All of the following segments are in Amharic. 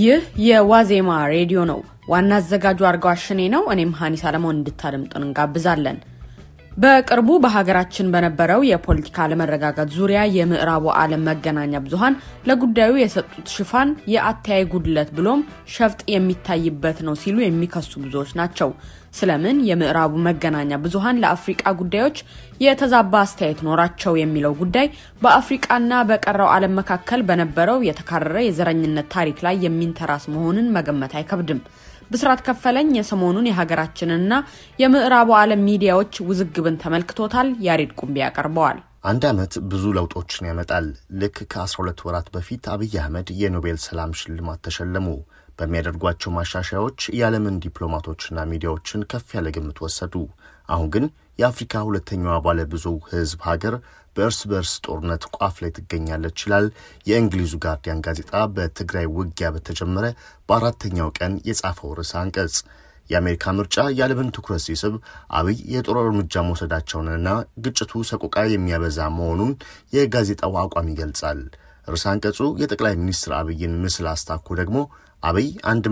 ይህ የዋዜማ ሬዲዮ ነው። ዋና አዘጋጁ አርጋው አሽኔ ነው። እኔም ሀኒ ሰለሞን እንድታደምጡን እንጋብዛለን። በቅርቡ በሀገራችን በነበረው የፖለቲካ አለመረጋጋት ዙሪያ የምዕራቡ ዓለም መገናኛ ብዙኃን ለጉዳዩ የሰጡት ሽፋን የአተያይ ጉድለት ብሎም ሸፍጥ የሚታይበት ነው ሲሉ የሚከሱ ብዙዎች ናቸው። ስለምን የምዕራቡ መገናኛ ብዙኃን ለአፍሪቃ ጉዳዮች የተዛባ አስተያየት ኖራቸው የሚለው ጉዳይ በአፍሪቃና በቀረው ዓለም መካከል በነበረው የተካረረ የዘረኝነት ታሪክ ላይ የሚንተራስ መሆኑን መገመት አይከብድም። ብስራት ከፈለኝ የሰሞኑን የሀገራችንና የምዕራቡ ዓለም ሚዲያዎች ውዝግብን ተመልክቶታል። ያሬድ ቁምቢ ያቀርበዋል። አንድ ዓመት ብዙ ለውጦችን ያመጣል። ልክ ከ12 ወራት በፊት አብይ አህመድ የኖቤል ሰላም ሽልማት ተሸለሙ። በሚያደርጓቸው ማሻሻያዎች የዓለምን ዲፕሎማቶችና ሚዲያዎችን ከፍ ያለ ግምት ወሰዱ። አሁን ግን የአፍሪካ ሁለተኛዋ ባለ ብዙ ሕዝብ ሀገር በእርስ በእርስ ጦርነት ቋፍ ላይ ትገኛለች ይላል የእንግሊዙ ጋርዲያን ጋዜጣ በትግራይ ውጊያ በተጀመረ በአራተኛው ቀን የጻፈው ርዕሰ አንቀጽ። የአሜሪካ ምርጫ የዓለምን ትኩረት ሲስብ አብይ የጦር እርምጃ መውሰዳቸውንና ግጭቱ ሰቆቃ የሚያበዛ መሆኑን የጋዜጣው አቋም ይገልጻል። ርዕሰ አንቀጹ የጠቅላይ ሚኒስትር አብይን ምስል አስታኮ ደግሞ አብይ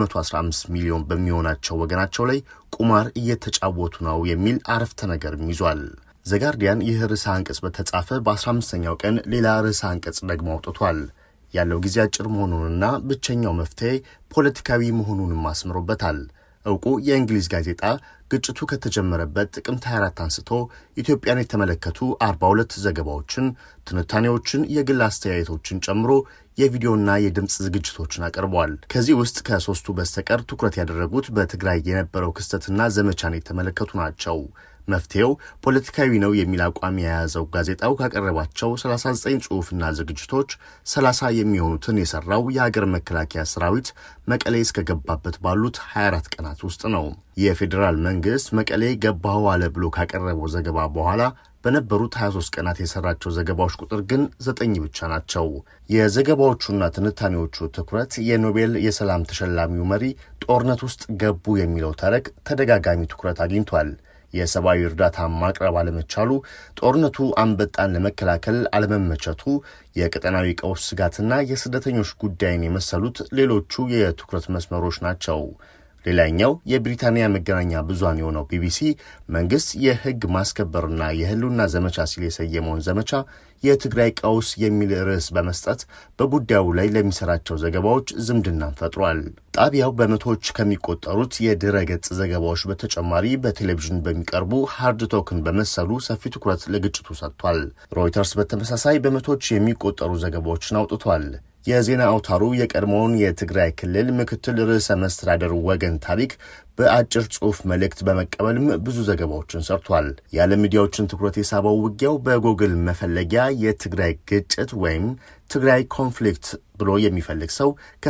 115 ሚሊዮን በሚሆናቸው ወገናቸው ላይ ቁማር እየተጫወቱ ነው የሚል አረፍተ ነገርም ይዟል። ዘጋርዲያን ይህ ርዕሰ አንቀጽ በተጻፈ በ15ኛው ቀን ሌላ ርዕሰ አንቀጽ ደግሞ አውጥቷል። ያለው ጊዜ አጭር መሆኑንና ብቸኛው መፍትሄ ፖለቲካዊ መሆኑንም አስምሮበታል። እውቁ የእንግሊዝ ጋዜጣ ግጭቱ ከተጀመረበት ጥቅምት 24 አንስቶ ኢትዮጵያን የተመለከቱ 42 ዘገባዎችን፣ ትንታኔዎችን፣ የግል አስተያየቶችን ጨምሮ የቪዲዮና የድምፅ ዝግጅቶችን አቅርበዋል። ከዚህ ውስጥ ከሶስቱ በስተቀር ትኩረት ያደረጉት በትግራይ የነበረው ክስተትና ዘመቻን የተመለከቱ ናቸው። መፍትሄው ፖለቲካዊ ነው የሚል አቋም የያዘው ጋዜጣው ካቀረባቸው 39 ጽሑፍና ዝግጅቶች 30 የሚሆኑትን የሰራው የሀገር መከላከያ ሰራዊት መቀሌ እስከገባበት ባሉት 24 ቀናት ውስጥ ነው። የፌዴራል መንግስት መቀሌ ገባሁ አለ ብሎ ካቀረበው ዘገባ በኋላ በነበሩት 23 ቀናት የሰራቸው ዘገባዎች ቁጥር ግን ዘጠኝ ብቻ ናቸው። የዘገባዎቹና ትንታኔዎቹ ትኩረት የኖቤል የሰላም ተሸላሚው መሪ ጦርነት ውስጥ ገቡ የሚለው ተረክ ተደጋጋሚ ትኩረት አግኝቷል። የሰብአዊ እርዳታ ማቅረብ አለመቻሉ፣ ጦርነቱ አንበጣን ለመከላከል አለመመቸቱ፣ የቀጠናዊ ቀውስ ስጋትና የስደተኞች ጉዳይን የመሰሉት ሌሎቹ የትኩረት መስመሮች ናቸው። ሌላኛው የብሪታንያ መገናኛ ብዙሃን የሆነው ቢቢሲ መንግስት የህግ ማስከበርና የህልውና ዘመቻ ሲል የሰየመውን ዘመቻ የትግራይ ቀውስ የሚል ርዕስ በመስጠት በጉዳዩ ላይ ለሚሰራቸው ዘገባዎች ዝምድናን ፈጥሯል። ጣቢያው በመቶዎች ከሚቆጠሩት የድረ ገጽ ዘገባዎች በተጨማሪ በቴሌቪዥን በሚቀርቡ ሃርድ ቶክን በመሰሉ ሰፊ ትኩረት ለግጭቱ ሰጥቷል። ሮይተርስ በተመሳሳይ በመቶዎች የሚቆጠሩ ዘገባዎችን አውጥቷል። የዜና አውታሩ የቀድሞውን የትግራይ ክልል ምክትል ርዕሰ መስተዳደር ወገን ታሪክ በአጭር ጽሑፍ መልእክት በመቀበልም ብዙ ዘገባዎችን ሰርቷል። የዓለም ሚዲያዎችን ትኩረት የሳበው ውጊያው በጎግል መፈለጊያ የትግራይ ግጭት ወይም ትግራይ ኮንፍሊክት ብሎ የሚፈልግ ሰው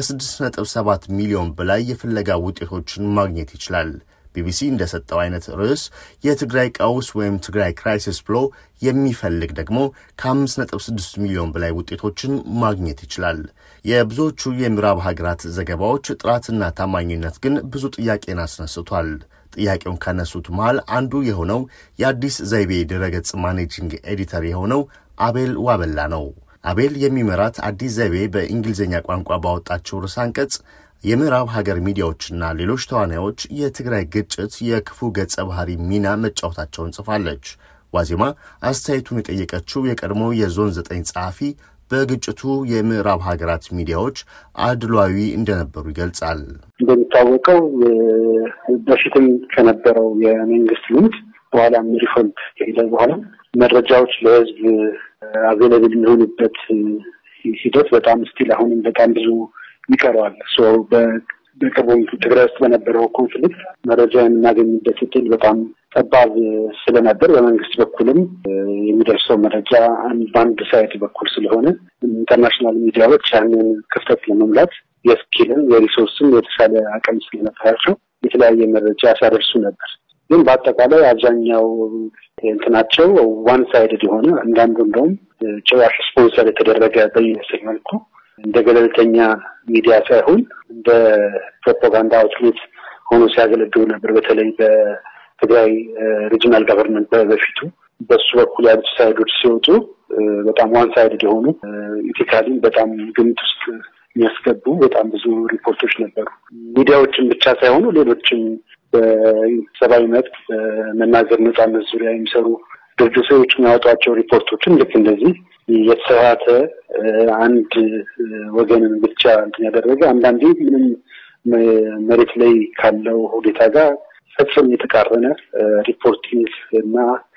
ከ6.7 ሚሊዮን በላይ የፍለጋ ውጤቶችን ማግኘት ይችላል። ቢቢሲ እንደሰጠው አይነት ርዕስ የትግራይ ቀውስ ወይም ትግራይ ክራይሲስ ብሎ የሚፈልግ ደግሞ ከ5.6 ሚሊዮን በላይ ውጤቶችን ማግኘት ይችላል። የብዙዎቹ የምዕራብ ሀገራት ዘገባዎች ጥራትና ታማኝነት ግን ብዙ ጥያቄን አስነስቷል። ጥያቄውን ካነሱት መሃል አንዱ የሆነው የአዲስ ዘይቤ ድረገጽ ማኔጂንግ ኤዲተር የሆነው አቤል ዋበላ ነው። አቤል የሚመራት አዲስ ዘይቤ በእንግሊዝኛ ቋንቋ ባወጣቸው ርዕሰ አንቀጽ የምዕራብ ሀገር ሚዲያዎችና ሌሎች ተዋናዮች የትግራይ ግጭት የክፉ ገጸ ባህሪ ሚና መጫወታቸውን ጽፋለች። ዋዜማ አስተያየቱን የጠየቀችው የቀድሞ የዞን ዘጠኝ ጸሐፊ በግጭቱ የምዕራብ ሀገራት ሚዲያዎች አድሏዊ እንደነበሩ ይገልጻል። እንደሚታወቀው በፊትም ከነበረው የመንግስት ልምድ በኋላም ሪፎርም ከሄደ በኋላ መረጃዎች ለሕዝብ አቬለብል የሚሆኑበት ሂደት በጣም ስቲል አሁንም በጣም ብዙ ይቀረዋል። በቅርቡም ትግራይ ውስጥ በነበረው ኮንፍሊክት መረጃ የምናገኝበት እድል በጣም ጠባብ ስለነበር በመንግስት በኩልም የሚደርሰው መረጃ በአንድ ሳይት በኩል ስለሆነ ኢንተርናሽናል ሚዲያዎች ያንን ክፍተት ለመሙላት የስኪልም የሪሶርስም የተሻለ አቅም ስለነበራቸው የተለያየ መረጃ ሲያደርሱ ነበር። ግን በአጠቃላይ አብዛኛው እንትናቸው ዋን ሳይድድ የሆነ አንዳንዱ እንደውም ጭራሽ ስፖንሰር የተደረገ በሚመስል መልኩ እንደ ገለልተኛ ሚዲያ ሳይሆን እንደ ፕሮፓጋንዳ አውትሌት ሆኖ ሲያገለግሉ ነበር። በተለይ በትግራይ ሪጂናል ገቨርንመንት በፊቱ በሱ በኩል ያሉት ሳይዶች ሲወጡ በጣም ዋን ሳይድድ የሆኑ ኢቲካሊ በጣም ግምት ውስጥ የሚያስገቡ በጣም ብዙ ሪፖርቶች ነበሩ። ሚዲያዎችን ብቻ ሳይሆኑ ሌሎችም በሰብአዊ መብት በመናገር ነጻነት ዙሪያ የሚሰሩ ድርጅቶች የሚያወጧቸው ሪፖርቶችን ልክ እንደዚህ የተሳሳተ አንድ ወገንን ብቻ እንትን ያደረገ አንዳንዴ ምንም መሬት ላይ ካለው ሁኔታ ጋር ፈጽሞ የተቃረነ ሪፖርቲንግ እና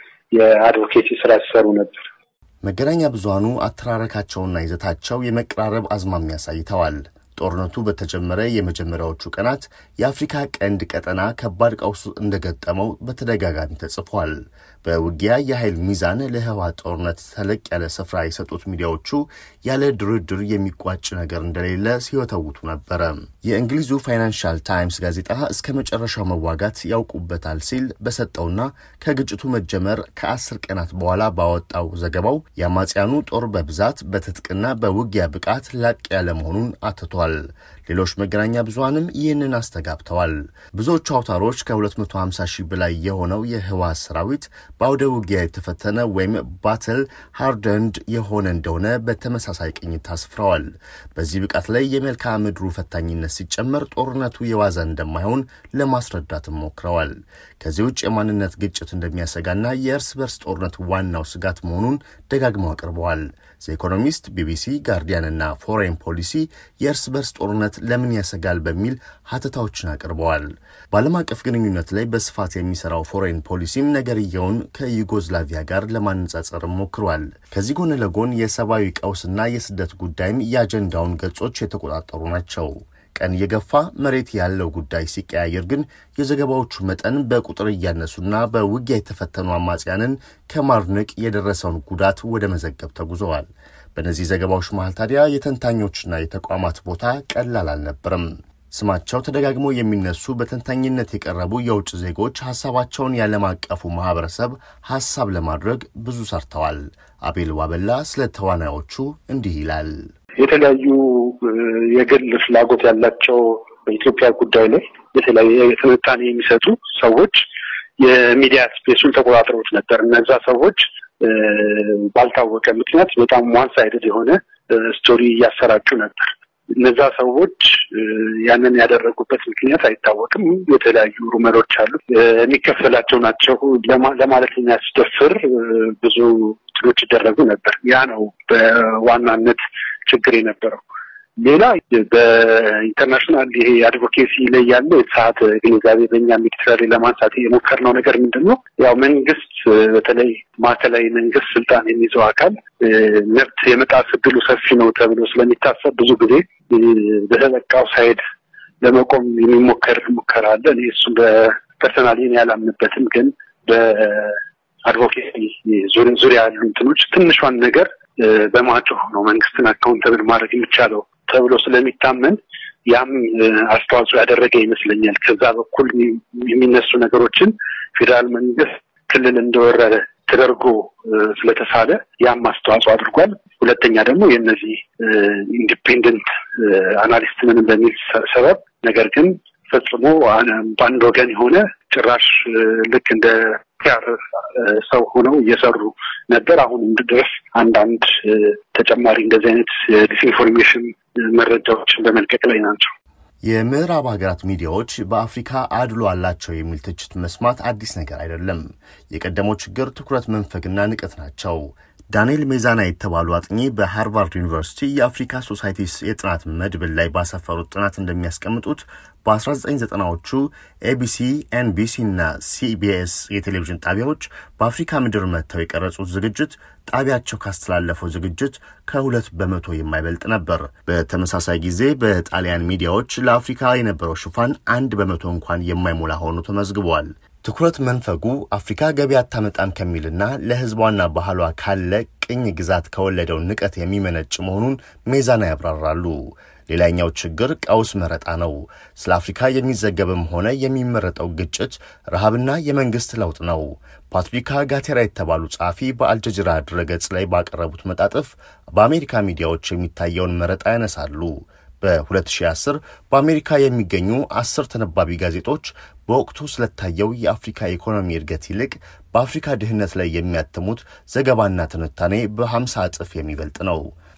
የአድቮኬሲ ስራ ሲሰሩ ነበር። መገናኛ ብዙኃኑ አተራረካቸውና ይዘታቸው የመቀራረብ አዝማሚያ አሳይተዋል። ጦርነቱ በተጀመረ የመጀመሪያዎቹ ቀናት የአፍሪካ ቀንድ ቀጠና ከባድ ቀውስ እንደገጠመው በተደጋጋሚ ተጽፏል። በውጊያ የኃይል ሚዛን ለህወሓት ጦርነት ተለቅ ያለ ስፍራ የሰጡት ሚዲያዎቹ ያለ ድርድር የሚቋጭ ነገር እንደሌለ ሲወተውቱ ነበረ። የእንግሊዙ ፋይናንሻል ታይምስ ጋዜጣ እስከ መጨረሻው መዋጋት ያውቁበታል ሲል በሰጠውና ከግጭቱ መጀመር ከአስር ቀናት በኋላ ባወጣው ዘገባው የአማጽያኑ ጦር በብዛት በትጥቅና በውጊያ ብቃት ላቅ ያለ መሆኑን አትቷል። ሌሎች መገናኛ ብዙኃንም ይህንን አስተጋብተዋል። ብዙዎቹ አውታሮች ከ250 ሺህ በላይ የሆነው የህወሓት ሰራዊት በአውደ ውጊያ የተፈተነ ወይም ባትል ሃርደንድ የሆነ እንደሆነ በተመሳሳይ ቅኝት አስፍረዋል። በዚህ ብቃት ላይ የመልክዓ ምድሩ ፈታኝነት ሲጨመር ጦርነቱ የዋዛ እንደማይሆን ለማስረዳትም ሞክረዋል። ከዚህ ውጭ የማንነት ግጭት እንደሚያሰጋና የእርስ በርስ ጦርነት ዋናው ስጋት መሆኑን ደጋግመው አቅርበዋል። ዘኢኮኖሚስት፣ ቢቢሲ፣ ጋርዲያን እና ፎሬን ፖሊሲ የእርስ በርስ ጦርነት ለምን ያሰጋል በሚል ሀተታዎችን አቅርበዋል። በዓለም አቀፍ ግንኙነት ላይ በስፋት የሚሰራው ፎሬን ፖሊሲም ነገርየውን ከዩጎዝላቪያ ጋር ለማነጻጸር ሞክሯል። ከዚህ ጎን ለጎን የሰብአዊ ቀውስና የስደት ጉዳይም የአጀንዳውን ገጾች የተቆጣጠሩ ናቸው። ቀን እየገፋ መሬት ያለው ጉዳይ ሲቀያየር ግን የዘገባዎቹ መጠን በቁጥር እያነሱና በውጊያ የተፈተኑ አማጽያንን ከማድነቅ የደረሰውን ጉዳት ወደ መዘገብ ተጉዘዋል። በእነዚህ ዘገባዎች መሃል ታዲያ የተንታኞችና የተቋማት ቦታ ቀላል አልነበረም። ስማቸው ተደጋግሞ የሚነሱ በተንታኝነት የቀረቡ የውጭ ዜጎች ሀሳባቸውን ያለም አቀፉ ማህበረሰብ ሀሳብ ለማድረግ ብዙ ሰርተዋል። አቤል ዋበላ ስለ ተዋናዮቹ እንዲህ ይላል። የተለያዩ የግል ፍላጎት ያላቸው በኢትዮጵያ ጉዳይ ላይ የተለያየ ትንታኔ የሚሰጡ ሰዎች የሚዲያ ስፔሱን ተቆጣጥረውት ነበር። እነዛ ሰዎች ባልታወቀ ምክንያት በጣም ዋን ሳይድድ የሆነ ስቶሪ እያሰራጩ ነበር። እነዛ ሰዎች ያንን ያደረጉበት ምክንያት አይታወቅም። የተለያዩ ሩመሮች አሉ። የሚከፈላቸው ናቸው ለማለት የሚያስደፍር ብዙ ትሎች ይደረጉ ነበር። ያ ነው በዋናነት ችግር የነበረው። ሌላ በኢንተርናሽናል ይሄ አድቮኬሲ ላይ ያለው የተሳሳተ ግንዛቤ በእኛ ሚሊተሪ ለማንሳት የሞከርነው ነገር ምንድን ነው? ያው መንግስት በተለይ ማዕከላዊ መንግስት ስልጣን የሚይዘው አካል መብት የመጣስ እድሉ ሰፊ ነው ተብሎ ስለሚታሰብ ብዙ ጊዜ በተጠቃው ሳይድ ለመቆም የሚሞከር ሙከራ አለ። እኔ እሱም በፐርሰናሊ ያላምንበትም፣ ግን በአድቮኬሲ ዙሪያ ያሉ እንትኖች ትንሿን ነገር በማጮህ ነው መንግስትን አካውንተብል ማድረግ የሚቻለው ተብሎ ስለሚታመን ያም አስተዋጽኦ ያደረገ ይመስለኛል። ከዛ በኩል የሚነሱ ነገሮችን ፌዴራል መንግስት ክልል እንደወረረ ተደርጎ ስለተሳለ ያም አስተዋጽኦ አድርጓል። ሁለተኛ ደግሞ የእነዚህ ኢንዲፔንደንት አናሊስት ምን በሚል ሰበብ ነገር ግን ፈጽሞ በአንድ ወገን የሆነ ጭራሽ ልክ እንደ ፒያር ሰው ሆነው እየሰሩ ነበር። አሁንም ድረስ አንዳንድ ተጨማሪ እንደዚህ አይነት ዲስኢንፎርሜሽን መረጃዎችን በመልቀቅ ላይ ናቸው። የምዕራብ ሀገራት ሚዲያዎች በአፍሪካ አድሎ አላቸው የሚል ትችት መስማት አዲስ ነገር አይደለም። የቀደመው ችግር ትኩረት መንፈግና ንቀት ናቸው። ዳንኤል ሜዛና የተባሉ አጥኚ በሃርቫርድ ዩኒቨርሲቲ የአፍሪካ ሶሳይቲስ የጥናት መድብል ላይ ባሰፈሩት ጥናት እንደሚያስቀምጡት በ1990ዎቹ ኤቢሲ፣ ኤንቢሲ እና ሲቢኤስ የቴሌቪዥን ጣቢያዎች በአፍሪካ ምድር መጥተው የቀረጹት ዝግጅት ጣቢያቸው ካስተላለፈው ዝግጅት ከሁለት በመቶ የማይበልጥ ነበር። በተመሳሳይ ጊዜ በጣሊያን ሚዲያዎች ለአፍሪካ የነበረው ሽፋን አንድ በመቶ እንኳን የማይሞላ ሆኖ ተመዝግቧል። ትኩረት መንፈጉ አፍሪካ ገቢ አታመጣም ከሚልና ለሕዝቧና ባህሏ ካለ ቅኝ ግዛት ከወለደው ንቀት የሚመነጭ መሆኑን ሜዛና ያብራራሉ። ሌላኛው ችግር ቀውስ መረጣ ነው። ስለ አፍሪካ የሚዘገብም ሆነ የሚመረጠው ግጭት፣ ረሃብና የመንግስት ለውጥ ነው። ፓትሪካ ጋቴራ የተባሉ ጸሐፊ በአልጀዚራ ድረገጽ ላይ ባቀረቡት መጣጥፍ በአሜሪካ ሚዲያዎች የሚታየውን መረጣ ያነሳሉ። በ2010 በአሜሪካ የሚገኙ አስር ተነባቢ ጋዜጦች በወቅቱ ስለታየው የአፍሪካ ኢኮኖሚ እድገት ይልቅ በአፍሪካ ድህነት ላይ የሚያትሙት ዘገባና ትንታኔ በ50 እጥፍ የሚበልጥ ነው።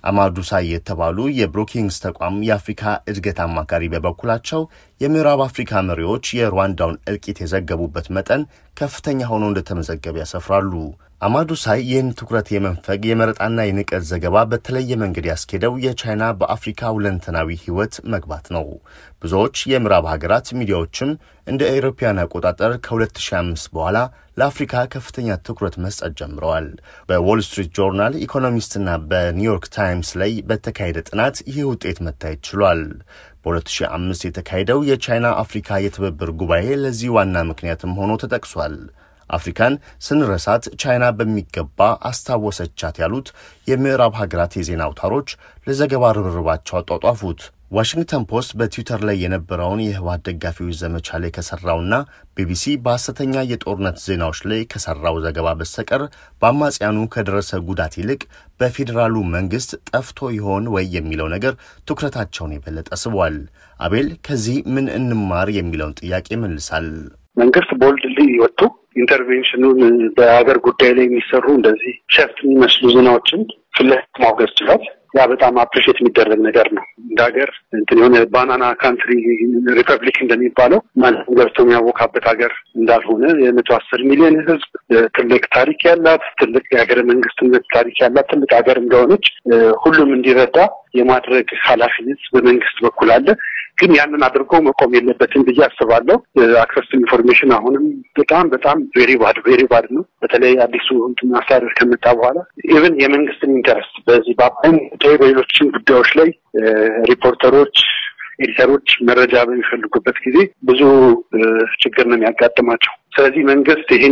አማዱሳይ የተባሉ የብሮኪንግስ ተቋም የአፍሪካ እድገት አማካሪ በበኩላቸው የምዕራብ አፍሪካ መሪዎች የሩዋንዳውን እልቂት የዘገቡበት መጠን ከፍተኛ ሆኖ እንደተመዘገበ ያሰፍራሉ። አማዱሳይ ይህን ትኩረት የመንፈግ የመረጣና የንቀት ዘገባ በተለየ መንገድ ያስኬደው የቻይና በአፍሪካ ሁለንተናዊ ሕይወት መግባት ነው። ብዙዎች የምዕራብ ሀገራት ሚዲያዎችም እንደ አውሮፓውያን አቆጣጠር ከ2005 በኋላ ለአፍሪካ ከፍተኛ ትኩረት መስጠት ጀምረዋል። በዎል ስትሪት ጆርናል፣ ኢኮኖሚስትና በኒውዮርክ ታይምስ ላይ በተካሄደ ጥናት ይህ ውጤት መታየት ችሏል። በ2005 የተካሄደው የቻይና አፍሪካ የትብብር ጉባኤ ለዚህ ዋና ምክንያትም ሆኖ ተጠቅሷል። አፍሪካን ስንረሳት ቻይና በሚገባ አስታወሰቻት ያሉት የምዕራብ ሀገራት የዜና አውታሮች ለዘገባ ርብርባቸው አጧጧፉት። ዋሽንግተን ፖስት በትዊተር ላይ የነበረውን የህወሓት ደጋፊዎች ዘመቻ ላይ ከሰራውና ቢቢሲ በሐሰተኛ የጦርነት ዜናዎች ላይ ከሰራው ዘገባ በስተቀር በአማጽያኑ ከደረሰ ጉዳት ይልቅ በፌዴራሉ መንግስት ጠፍቶ ይሆን ወይ የሚለው ነገር ትኩረታቸውን የበለጠ ስቧል። አቤል ከዚህ ምን እንማር የሚለውን ጥያቄ መልሳል። መንግስት ቦልድሊ ወጥቶ ኢንተርቬንሽኑን በሀገር ጉዳይ ላይ የሚሰሩ እንደዚህ ሸፍት የሚመስሉ ዜናዎችን ፊት ለፊት ማውገዝ ችሏል። ያ በጣም አፕሪሼት የሚደረግ ነገር ነው። እንደ ሀገር እንትን የሆነ ባናና ካንትሪ ሪፐብሊክ እንደሚባለው ማንም ገብቶ የሚያወካበት ሀገር እንዳልሆነ የመቶ አስር ሚሊዮን ህዝብ ትልቅ ታሪክ ያላት ትልቅ የሀገረ መንግስትነት ታሪክ ያላት ትልቅ ሀገር እንደሆነች ሁሉም እንዲረዳ የማድረግ ኃላፊነት በመንግስት በኩል አለ። ግን ያንን አድርጎ መቆም የለበትም ብዬ አስባለሁ። አክሰስ ኢንፎርሜሽን አሁንም በጣም በጣም ቬሪ ባድ ቬሪ ባድ ነው። በተለይ አዲሱ እንትን አስተዳደር ከመጣ በኋላ ኢቨን የመንግስትን ኢንተረስት በዚህ በአባይም ጉዳይ በሌሎችም ጉዳዮች ላይ ሪፖርተሮች ኤዲተሮች መረጃ በሚፈልጉበት ጊዜ ብዙ ችግር ነው የሚያጋጥማቸው። ስለዚህ መንግስት ይህን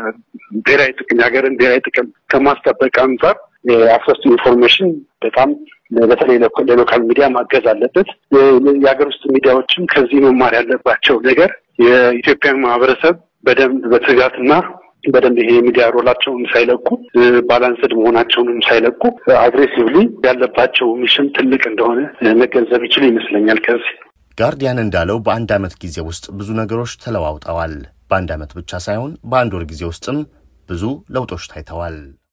የብሔራዊ ጥቅም የሀገርን ብሔራዊ ጥቅም ከማስጠበቅ አንጻር የአክሰስ ኢንፎርሜሽን በጣም በተለይ ለሎካል ሚዲያ ማገዝ አለበት። የሀገር ውስጥ ሚዲያዎችም ከዚህ መማር ያለባቸው ነገር የኢትዮጵያን ማህበረሰብ በደንብ በትጋትና በደንብ ይሄ የሚዲያ ሮላቸውን ሳይለቁ ባላንስድ መሆናቸውንም ሳይለቁ አግሬሲቭሊ ያለባቸው ሚሽን ትልቅ እንደሆነ መገንዘብ ይችል ይመስለኛል። ከዚህ ጋርዲያን እንዳለው በአንድ ዓመት ጊዜ ውስጥ ብዙ ነገሮች ተለዋውጠዋል። በአንድ ዓመት ብቻ ሳይሆን በአንድ ወር ጊዜ ውስጥም ብዙ ለውጦች ታይተዋል።